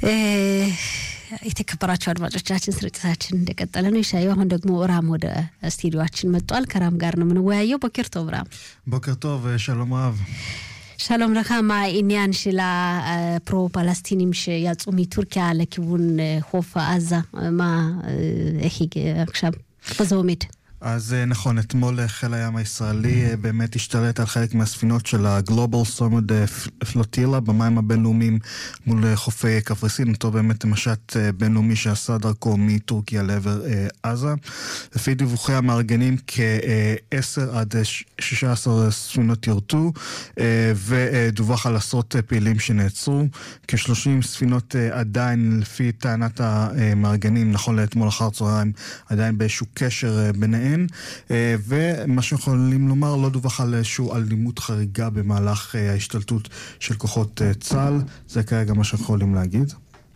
የተከበራቸው አድማጮቻችን ስርጭታችን እንደቀጠለ ነው። ይሻዩ አሁን ደግሞ ራም ወደ ስቱዲዮችን መጥቷል። ከራም ጋር ነው የምንወያየው። ቦኬር ቶብ ራም። בוקר טוב, שלום רב. שלום לך, מה העניין של הפרו-פלסטינים שיצאו מטורקיה לכיוון חוף עזה? מה, איך עכשיו, איפה זה עומד? אז נכון, אתמול חיל הים הישראלי באמת השתלט על חלק מהספינות של ה-Global Summit פלוטילה במים הבינלאומיים מול חופי קפריסין, אותו באמת משט בינלאומי שעשה דרכו מטורקיה לעבר עזה. לפי דיווחי המארגנים כ-10 עד 16 ספינות ירטו, ודווח על עשרות פעילים שנעצרו. כ-30 ספינות עדיין, לפי טענת המארגנים, נכון לאתמול אחר צהריים, עדיין באיזשהו קשר ביניהם. ומה שיכולים לומר, לא דווח על איזושהי אלימות חריגה במהלך ההשתלטות של כוחות צה"ל. זה כרגע מה שיכולים להגיד.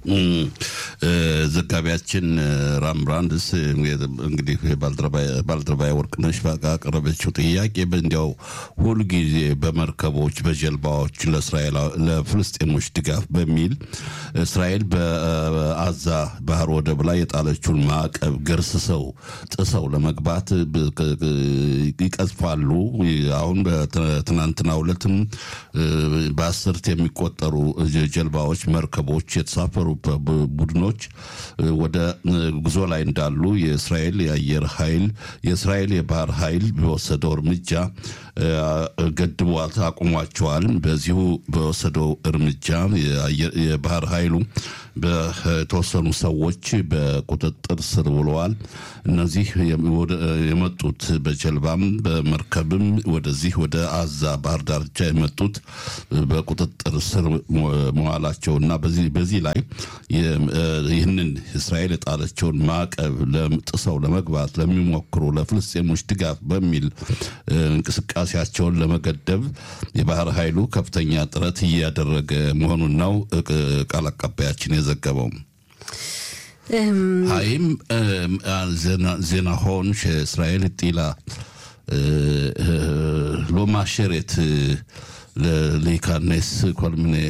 ዘጋቢያችን ራም ብራንድስ እንግዲህ ባልደረባዊ ወርቅነሽ ባቀረበችው ጥያቄ እንዲያው ሁልጊዜ በመርከቦች በጀልባዎች ለእስራኤል ለፍልስጤሞች ድጋፍ በሚል እስራኤል በአዛ ባህር ወደብ ላይ የጣለችውን ማዕቀብ ገርስሰው ጥሰው ለመግባት ይቀዝፋሉ። አሁን በትናንትናው ዕለትም በአስርት የሚቆጠሩ ጀልባዎች፣ መርከቦች የተሳፈሩ ቡድኖች ወደ ጉዞ ላይ እንዳሉ የእስራኤል የአየር ኃይል የእስራኤል የባህር ኃይል በወሰደው እርምጃ ገድቧት አቁሟቸዋል። በዚሁ በወሰደው እርምጃ የባህር ኃይሉ በተወሰኑ ሰዎች በቁጥጥር ስር ውለዋል። እነዚህ የመጡት በጀልባም በመርከብም ወደዚህ ወደ አዛ ባህር ዳርቻ የመጡት በቁጥጥር ስር መዋላቸውና በዚህ ላይ ይህንን እስራኤል የጣለችውን ማዕቀብ ጥሰው ለመግባት ለሚሞክሩ ለፍልስጤሞች ድጋፍ በሚል እንቅስቃሴያቸውን ለመገደብ የባህር ኃይሉ ከፍተኛ ጥረት እያደረገ መሆኑን ነው ቃል አቀባያችን የዘገበው። האם זה נכון שישראל הטילה לא מאשרת להיכנס כל מיני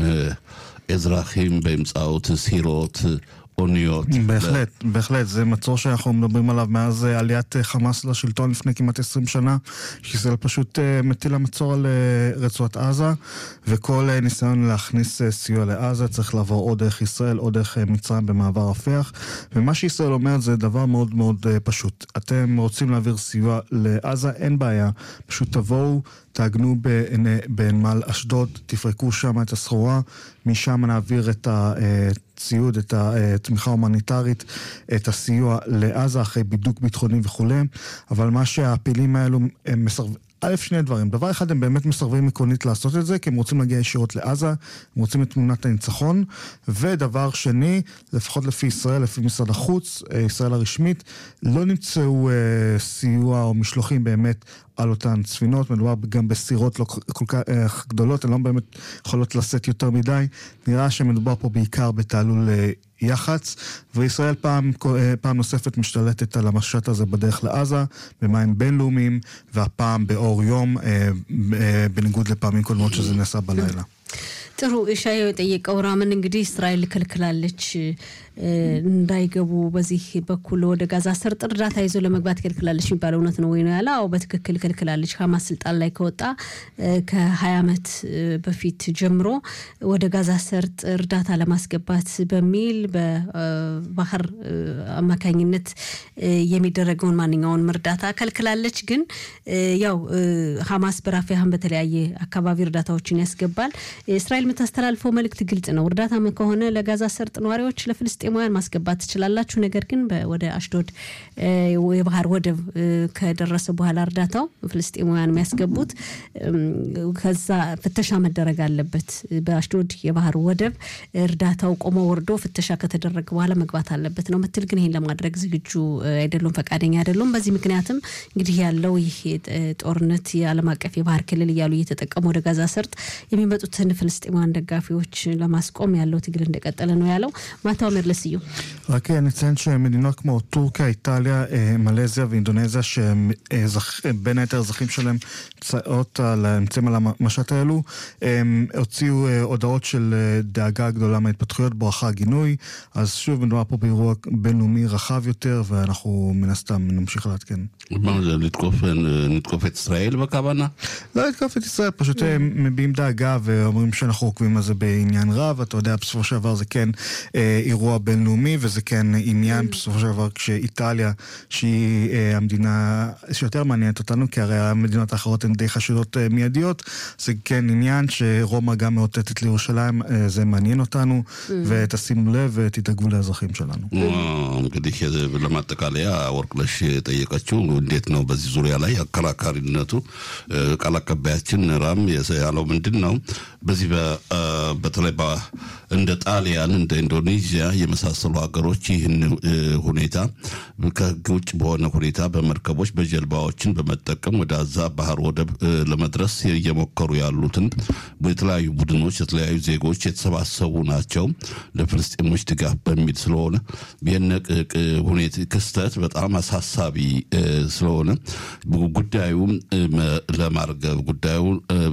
אזרחים באמצעות סירות אוניות. בהחלט, בהחלט, זה מצור שאנחנו מדברים עליו מאז עליית חמאס לשלטון לפני כמעט 20 שנה, שישראל פשוט מטילה מצור על רצועת עזה, וכל ניסיון להכניס סיוע לעזה צריך לעבור או דרך ישראל או דרך מצרים במעבר רפיח, ומה שישראל אומרת זה דבר מאוד מאוד פשוט. אתם רוצים להעביר סיוע לעזה, אין בעיה, פשוט תבואו. תעגנו בנמל אשדוד, תפרקו שם את הסחורה, משם נעביר את הציוד, את התמיכה ההומניטרית, את הסיוע לעזה אחרי בידוק ביטחוני וכולי, אבל מה שהפעילים האלו הם מסרבים... א', שני דברים. דבר אחד, הם באמת מסרבים עקרונית לעשות את זה, כי הם רוצים להגיע ישירות לעזה, הם רוצים את תמונת הניצחון. ודבר שני, לפחות לפי ישראל, לפי משרד החוץ, ישראל הרשמית, לא נמצאו אה, סיוע או משלוחים באמת על אותן ספינות. מדובר גם בסירות לא כל כך גדולות, הן לא באמת יכולות לשאת יותר מדי. נראה שמדובר פה בעיקר בתעלול... אה, יח"צ, וישראל פעם, פעם נוספת משתלטת על המשט הזה בדרך לעזה, במים בינלאומיים, והפעם באור יום, בניגוד לפעמים קודמות שזה נעשה בלילה. ጥሩ ሻየው የጠየቀው ራምን እንግዲህ እስራኤል ከልክላለች እንዳይገቡ በዚህ በኩል ወደ ጋዛ ሰርጥ እርዳታ ይዞ ለመግባት ከልክላለች የሚባለው እውነት ነው ወይ ነው ያለ? አዎ በትክክል ከልክላለች። ሀማስ ስልጣን ላይ ከወጣ ከሀያ ዓመት በፊት ጀምሮ ወደ ጋዛ ሰርጥ እርዳታ ለማስገባት በሚል በባህር አማካኝነት የሚደረገውን ማንኛውንም እርዳታ ከልክላለች። ግን ያው ሀማስ በራፊያህን በተለያየ አካባቢ እርዳታዎችን ያስገባል። እስራኤል የምታስተላልፈው መልእክት ግልጽ ነው። እርዳታ ከሆነ ለጋዛ ሰርጥ ነዋሪዎች ለፍልስጤማውያን ማስገባት ትችላላችሁ። ነገር ግን ወደ አሽዶድ የባህር ወደብ ከደረሰ በኋላ እርዳታው ፍልስጤማውያን የሚያስገቡት ከዛ ፍተሻ መደረግ አለበት። በአሽዶድ የባህር ወደብ እርዳታው ቆሞ ወርዶ ፍተሻ ከተደረገ በኋላ መግባት አለበት ነው ምትል። ግን ይህን ለማድረግ ዝግጁ አይደሉም፣ ፈቃደኛ አይደሉም። በዚህ ምክንያትም እንግዲህ ያለው ይህ ጦርነት የዓለም አቀፍ የባህር ክልል እያሉ እየተጠቀሙ ወደ ጋዛ ሰርጥ የሚመጡትን ፍልስጤማውያን የእርዶጋን ደጋፊዎች ለማስቆም ያለው ትግል እንደቀጠለ ነው ያለው። ማታው መለስዩ רק נציין שמדינות כמו טורקיה, איטליה, מלזיה ואינדונזיה, שבין היתר האזרחים שלהם נמצאות על, נמצאים על המשט האלו, הם הוציאו הודעות של דאגה גדולה מההתפתחויות, ברכה גינוי, אז שוב מדובר פה באירוע בינלאומי רחב יותר, ואנחנו מן הסתם נמשיך לעדכן. מה זה, לתקוף את ישראל בכוונה? לא לתקוף את ישראל, פשוט הם מביעים דאגה ואומרים שאנחנו עוקבים על זה בעניין רב, אתה יודע, בסופו של דבר זה כן אה, אירוע בינלאומי, וזה כן עניין בסופו של דבר כשאיטליה, שהיא אה, המדינה שיותר מעניינת אותנו, כי הרי המדינות האחרות הן די חשודות אה, מיידיות, זה כן עניין שרומא גם מאותתת לירושלים, אה, זה מעניין אותנו, ותשימו לב ותדאגו לאזרחים שלנו. እንግዲህ ለማጠቃለያ ወርቅነሽ የጠየቀችው እንዴት ነው በዚህ ዙሪያ ላይ አከራካሪነቱ ቃል አቀባያችን ራም ያለው ምንድን ነው በዚህ በተለይ እንደ ጣሊያን እንደ ኢንዶኔዥያ የመሳሰሉ ሀገሮች ይህን ሁኔታ ከህግ ውጭ በሆነ ሁኔታ በመርከቦች በጀልባዎችን በመጠቀም ወደ አዛ ባህር ወደብ ለመድረስ እየሞከሩ ያሉትን የተለያዩ ቡድኖች የተለያዩ ዜጎች የተሰባሰቡ ናቸው ለፍልስጤሞች ድጋፍ በሚል ስለሆነ የነቅ ሁኔታ ክስተት በጣም አሳሳቢ ስለሆነ ጉዳዩ ለማርገብ ጉዳዩ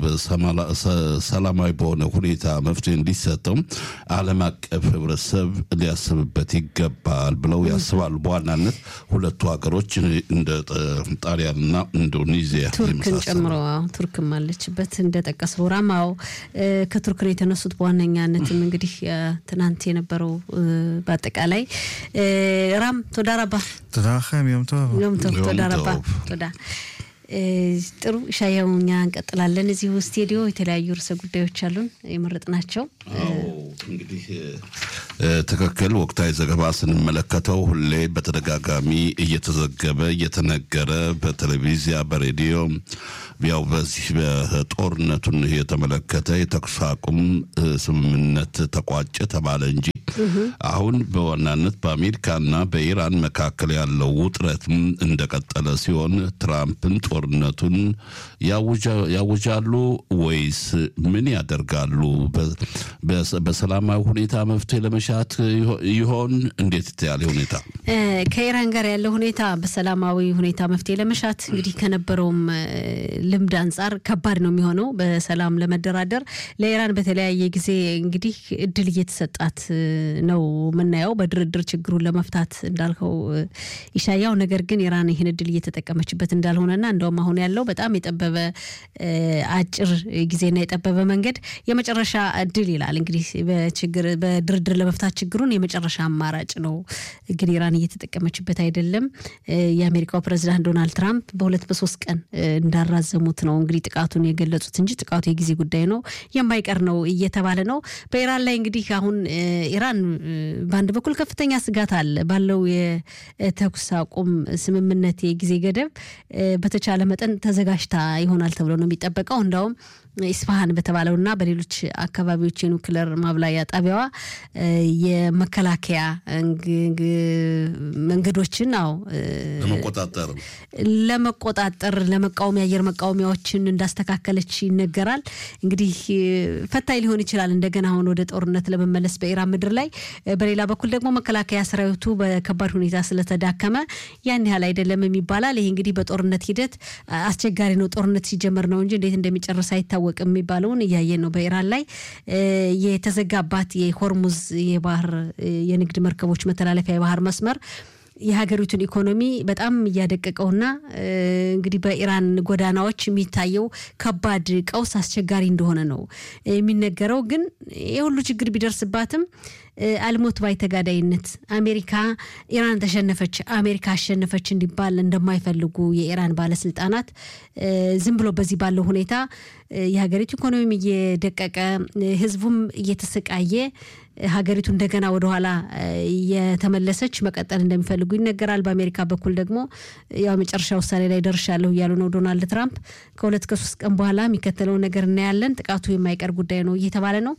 ሰላማዊ በሆነ ሁኔታ መፍትሄ እንዲሰጠው ዓለም አቀፍ ህብረተሰብ ሊያስብበት ይገባል ብለው ያስባሉ። በዋናነት ሁለቱ ሀገሮች እንደ ጣሊያንና ኢንዶኔዚያ ቱርክን ጨምሮ ቱርክም አለችበት እንደጠቀሰው ራማው ከቱርክ ነው የተነሱት። በዋነኛነትም እንግዲህ ትናንት የነበረው በአጠቃላይ ራም ቶዳ ረባ תודה לכם, יום טוב. יום טוב, יום תודה טוב. רבה. תודה. ጥሩ ሻያው እኛ እንቀጥላለን። እዚሁ ስቱዲዮ የተለያዩ ርዕሰ ጉዳዮች አሉን የመረጥናቸው። እንግዲህ ትክክል ወቅታዊ ዘገባ ስንመለከተው ሁሌ በተደጋጋሚ እየተዘገበ እየተነገረ በቴሌቪዚያ በሬዲዮ ያው በዚህ በጦርነቱን የተመለከተ የተኩስ አቁም ስምምነት ተቋጨ ተባለ እንጂ አሁን በዋናነት በአሜሪካና በኢራን መካከል ያለው ውጥረትም እንደቀጠለ ሲሆን ትራምፕን ጦርነቱን ያውጃሉ ወይስ ምን ያደርጋሉ? በሰላማዊ ሁኔታ መፍትሄ ለመሻት ይሆን? እንዴት ያለ ሁኔታ ከኢራን ጋር ያለው ሁኔታ በሰላማዊ ሁኔታ መፍትሄ ለመሻት እንግዲህ ከነበረውም ልምድ አንጻር ከባድ ነው የሚሆነው በሰላም ለመደራደር። ለኢራን በተለያየ ጊዜ እንግዲህ እድል እየተሰጣት ነው የምናየው በድርድር ችግሩን ለመፍታት እንዳልከው ይሻያው። ነገር ግን ኢራን ይህን እድል እየተጠቀመችበት እንዳልሆነና እንደውም አሁን ያለው በጣም የጠበበ አጭር ጊዜና የጠበበ መንገድ የመጨረሻ እድል ይላል እንግዲህ በችግር በድርድር ለመፍታት ችግሩን የመጨረሻ አማራጭ ነው። ግን ኢራን እየተጠቀመችበት አይደለም። የአሜሪካው ፕሬዚዳንት ዶናልድ ትራምፕ በሁለት በሶስት ቀን እንዳራዘሙት ነው እንግዲህ ጥቃቱን የገለጹት እንጂ ጥቃቱ የጊዜ ጉዳይ ነው የማይቀር ነው እየተባለ ነው። በኢራን ላይ እንግዲህ አሁን ኢራን በአንድ በኩል ከፍተኛ ስጋት አለ ባለው የተኩስ አቁም ስምምነት የጊዜ ገደብ በተቻለ መጠን ተዘጋጅታ ይሆናል ተብሎ ነው የሚጠበቀው። እንዳውም ኢስፋሃን በተባለውና በሌሎች አካባቢዎች የኑክለር ማብላያ ጣቢያዋ የመከላከያ መንገዶችን ው ለመቆጣጠር ለመቆጣጠር ለመቃወሚያ አየር መቃወሚያዎችን እንዳስተካከለች ይነገራል። እንግዲህ ፈታኝ ሊሆን ይችላል እንደገና አሁን ወደ ጦርነት ለመመለስ በኢራን ምድር ላይ። በሌላ በኩል ደግሞ መከላከያ ሰራዊቱ በከባድ ሁኔታ ስለተዳከመ ያን ያህል አይደለም ይባላል። ይሄ እንግዲህ በጦርነት ሂደት አስቸጋሪ ነው። ጦርነት ሲጀመር ነው እንጂ እንዴት እንደሚጨርስ አይታወቅም የሚባለውን እያየን ነው። በኢራን ላይ የተዘጋባት የሆርሙዝ የባህር የንግድ መርከቦች መተላለፊያ የባህር መስመር የሀገሪቱን ኢኮኖሚ በጣም እያደቀቀውና እንግዲህ በኢራን ጎዳናዎች የሚታየው ከባድ ቀውስ አስቸጋሪ እንደሆነ ነው የሚነገረው። ግን የሁሉ ችግር ቢደርስባትም አልሞት ባይ ተጋዳይነት አሜሪካ ኢራን ተሸነፈች፣ አሜሪካ አሸነፈች እንዲባል እንደማይፈልጉ የኢራን ባለስልጣናት ዝም ብሎ በዚህ ባለው ሁኔታ የሀገሪቱ ኢኮኖሚም እየደቀቀ ህዝቡም እየተሰቃየ ሀገሪቱ እንደገና ወደኋላ እየተመለሰች መቀጠል እንደሚፈልጉ ይነገራል። በአሜሪካ በኩል ደግሞ ያው መጨረሻ ውሳኔ ላይ ደርሻለሁ እያሉ ነው ዶናልድ ትራምፕ። ከሁለት ከሶስት ቀን በኋላ የሚከተለውን ነገር እናያለን። ጥቃቱ የማይቀር ጉዳይ ነው እየተባለ ነው።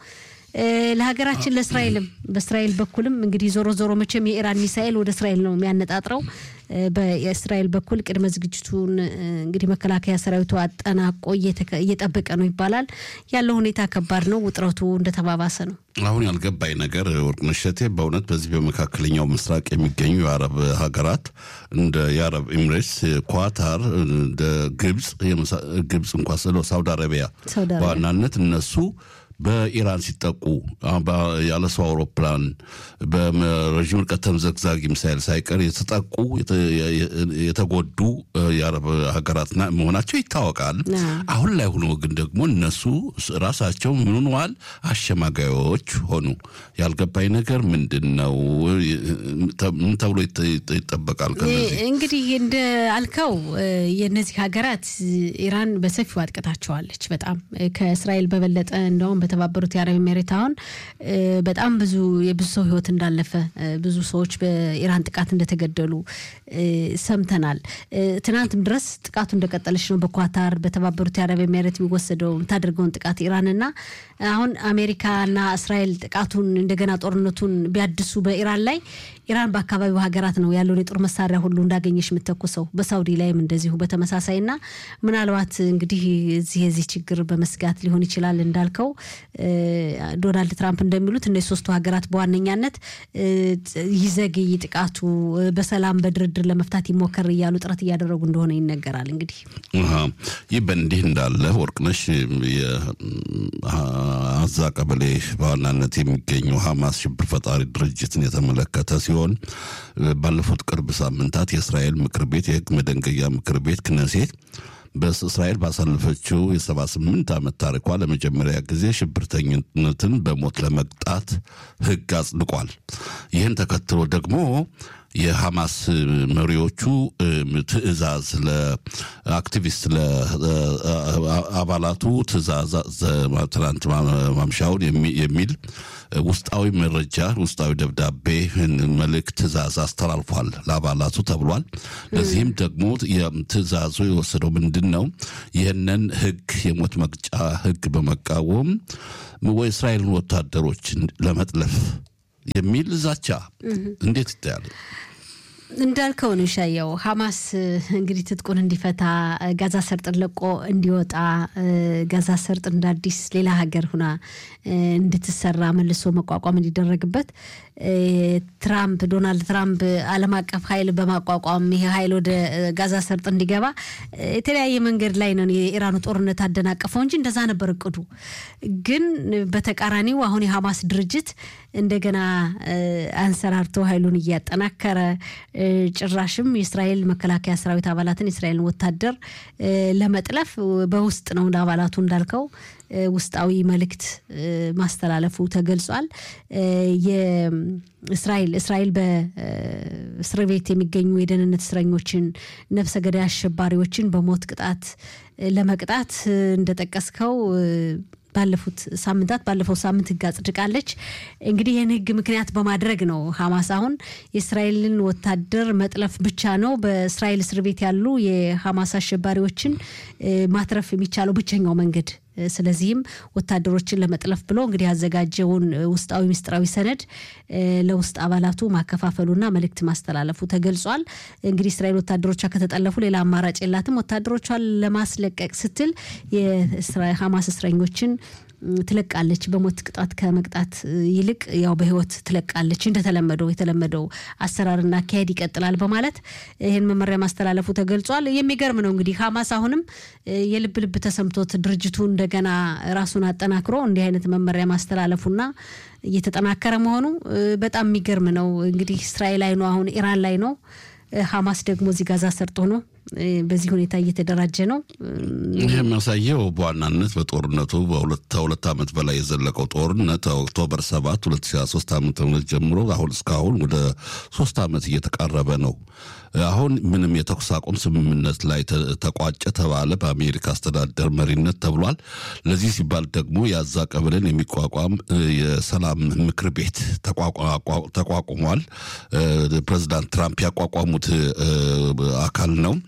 ለሀገራችን ለእስራኤልም በእስራኤል በኩልም እንግዲህ ዞሮ ዞሮ መቼም የኢራን ሚሳኤል ወደ እስራኤል ነው የሚያነጣጥረው። በእስራኤል በኩል ቅድመ ዝግጅቱን እንግዲህ መከላከያ ሰራዊቱ አጠናቆ እየጠበቀ ነው ይባላል። ያለው ሁኔታ ከባድ ነው። ውጥረቱ እንደተባባሰ ነው። አሁን ያልገባኝ ነገር ወርቅነሽ እሸቴ በእውነት በዚህ በመካከለኛው ምስራቅ የሚገኙ የአረብ ሀገራት እንደ የአረብ ኤምሬትስ፣ ኳታር፣ እንደ ግብፅ ግብፅ እንኳ ስለ ሳውዲ አረቢያ በዋናነት እነሱ በኢራን ሲጠቁ ያለ ሰው አውሮፕላን በረዥም ርቀት ተምዘግዛጊ ሚሳይል ሳይቀር የተጠቁ የተጎዱ የአረብ ሀገራት መሆናቸው ይታወቃል። አሁን ላይ ሆኖ ግን ደግሞ እነሱ ራሳቸው ምን ሆነዋል? አሸማጋዮች ሆኑ። ያልገባኝ ነገር ምንድን ነው? ምን ተብሎ ይጠበቃል? ከነዚህ እንግዲህ እንደ አልከው የእነዚህ ሀገራት ኢራን በሰፊው አጥቅታቸዋለች። በጣም ከእስራኤል በበለጠ እንደውም በተባበሩት የአረብ ኤሜሬት አሁን በጣም ብዙ የብዙ ሰው ሕይወት እንዳለፈ ብዙ ሰዎች በኢራን ጥቃት እንደተገደሉ ሰምተናል። ትናንትም ድረስ ጥቃቱ እንደቀጠለች ነው። በኳታር በተባበሩት የአረብ ኤሜሬት የሚወሰደው የምታደርገውን ጥቃት ኢራንና አሁን አሜሪካና እስራኤል ጥቃቱን እንደገና ጦርነቱን ቢያድሱ በኢራን ላይ ኢራን በአካባቢው ሀገራት ነው ያለውን የጦር መሳሪያ ሁሉ እንዳገኘች የምተኩሰው በሳውዲ ላይም እንደዚሁ በተመሳሳይ ና ምናልባት እንግዲህ እዚህ የዚህ ችግር በመስጋት ሊሆን ይችላል እንዳልከው ዶናልድ ትራምፕ እንደሚሉት እነዚህ ሶስቱ ሀገራት በዋነኛነት ይዘግይ ጥቃቱ በሰላም በድርድር ለመፍታት ይሞከር እያሉ ጥረት እያደረጉ እንደሆነ ይነገራል። እንግዲህ ይህ በእንዲህ እንዳለ ወርቅነሽ አዛ ቀበሌ በዋናነት የሚገኘው ሀማስ ሽብር ፈጣሪ ድርጅትን የተመለከተ ሲሆን ባለፉት ቅርብ ሳምንታት የእስራኤል ምክር ቤት የህግ መደንገያ ምክር ቤት ክነሴት በእስራኤል ባሳለፈችው የሰባ ስምንት ዓመት ታሪኳ ለመጀመሪያ ጊዜ ሽብርተኝነትን በሞት ለመቅጣት ህግ አጽድቋል። ይህን ተከትሎ ደግሞ የሐማስ መሪዎቹ ትዕዛዝ ለአክቲቪስት ለአባላቱ ትዕዛዝ ትናንት ማምሻውን የሚል ውስጣዊ መረጃ ውስጣዊ ደብዳቤ መልእክት ትዕዛዝ አስተላልፏል ለአባላቱ ተብሏል። ለዚህም ደግሞ ትዕዛዙ የወሰደው ምንድን ነው? ይህንን ህግ የሞት መቅጫ ህግ በመቃወም የእስራኤልን ወታደሮች ለመጥለፍ የሚል ዛቻ እንዴት ይታያል? እንዳልከው ነው ሻየው ሐማስ እንግዲህ ትጥቁን እንዲፈታ ጋዛ ሰርጥን ለቆ እንዲወጣ ጋዛ ሰርጥ እንደ አዲስ ሌላ ሀገር ሁና እንድትሰራ መልሶ መቋቋም እንዲደረግበት ትራምፕ ዶናልድ ትራምፕ ዓለም አቀፍ ኃይል በማቋቋም ይሄ ኃይል ወደ ጋዛ ሰርጥ እንዲገባ የተለያየ መንገድ ላይ ነው የኢራኑ ጦርነት አደናቀፈው እንጂ እንደዛ ነበር እቅዱ። ግን በተቃራኒው አሁን የሐማስ ድርጅት እንደገና አንሰራርቶ ኃይሉን እያጠናከረ ጭራሽም የእስራኤል መከላከያ ሰራዊት አባላትን የእስራኤልን ወታደር ለመጥለፍ በውስጥ ነው አባላቱ እንዳልከው ውስጣዊ መልእክት ማስተላለፉ ተገልጿል። የእስራኤል እስራኤል በእስር ቤት የሚገኙ የደህንነት እስረኞችን፣ ነፍሰ ገዳይ አሸባሪዎችን በሞት ቅጣት ለመቅጣት እንደጠቀስከው ባለፉት ሳምንታት ባለፈው ሳምንት ህግ አጽድቃለች። እንግዲህ ይህን ህግ ምክንያት በማድረግ ነው ሐማስ አሁን የእስራኤልን ወታደር መጥለፍ ብቻ ነው በእስራኤል እስር ቤት ያሉ የሐማስ አሸባሪዎችን ማትረፍ የሚቻለው ብቸኛው መንገድ ስለዚህም ወታደሮችን ለመጥለፍ ብሎ እንግዲህ ያዘጋጀውን ውስጣዊ ምስጢራዊ ሰነድ ለውስጥ አባላቱ ማከፋፈሉና መልእክት ማስተላለፉ ተገልጿል። እንግዲህ እስራኤል ወታደሮቿ ከተጠለፉ ሌላ አማራጭ የላትም። ወታደሮቿን ለማስለቀቅ ስትል የሐማስ እስረኞችን ትለቃለች። በሞት ቅጣት ከመቅጣት ይልቅ ያው በህይወት ትለቃለች። እንደተለመደው የተለመደው አሰራርና አካሄድ ይቀጥላል በማለት ይህን መመሪያ ማስተላለፉ ተገልጿል። የሚገርም ነው እንግዲህ ሐማስ አሁንም የልብ ልብ ተሰምቶት ድርጅቱ እንደገና ራሱን አጠናክሮ እንዲህ አይነት መመሪያ ማስተላለፉና እየተጠናከረ መሆኑ በጣም የሚገርም ነው። እንግዲህ እስራኤል ላይ ነው፣ አሁን ኢራን ላይ ነው። ሐማስ ደግሞ እዚህ ጋዛ ሰርጦ ነው በዚህ ሁኔታ እየተደራጀ ነው። ይህ የሚያሳየው በዋናነት በጦርነቱ በሁለት ዓመት በላይ የዘለቀው ጦርነት ኦክቶበር ሰባት ሁለት ሺ ሶስት ዓመተ ምህረት ጀምሮ አሁን እስካሁን ወደ ሶስት ዓመት እየተቃረበ ነው። አሁን ምንም የተኩስ አቁም ስምምነት ላይ ተቋጨ ተባለ በአሜሪካ አስተዳደር መሪነት ተብሏል። ለዚህ ሲባል ደግሞ የአዛ ቀበሌን የሚቋቋም የሰላም ምክር ቤት ተቋቁሟል። ፕሬዚዳንት ትራምፕ ያቋቋሙት አካል ነው።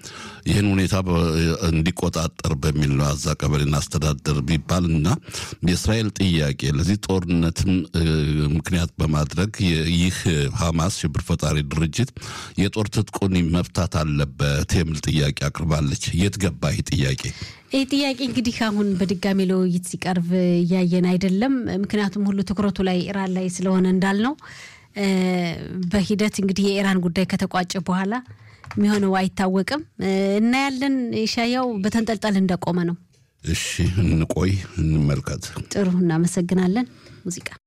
ይህን ሁኔታ እንዲቆጣጠር በሚል ነው አዛ ቀበሌ እናስተዳደር ቢባል እና የእስራኤል ጥያቄ ለዚህ ጦርነትም ምክንያት በማድረግ ይህ ሐማስ ሽብር ፈጣሪ ድርጅት የጦር ትጥቁን መፍታት አለበት የሚል ጥያቄ አቅርባለች። የት ገባ ይህ ጥያቄ? ይህ ጥያቄ እንግዲህ አሁን በድጋሚ ለውይይት ሲቀርብ እያየን አይደለም። ምክንያቱም ሁሉ ትኩረቱ ላይ ኢራን ላይ ስለሆነ እንዳልነው በሂደት እንግዲህ የኢራን ጉዳይ ከተቋጨ በኋላ የሚሆነው አይታወቅም። እናያለን። ሻያው በተንጠልጠል እንደቆመ ነው። እሺ እንቆይ፣ እንመልከት። ጥሩ፣ እናመሰግናለን። ሙዚቃ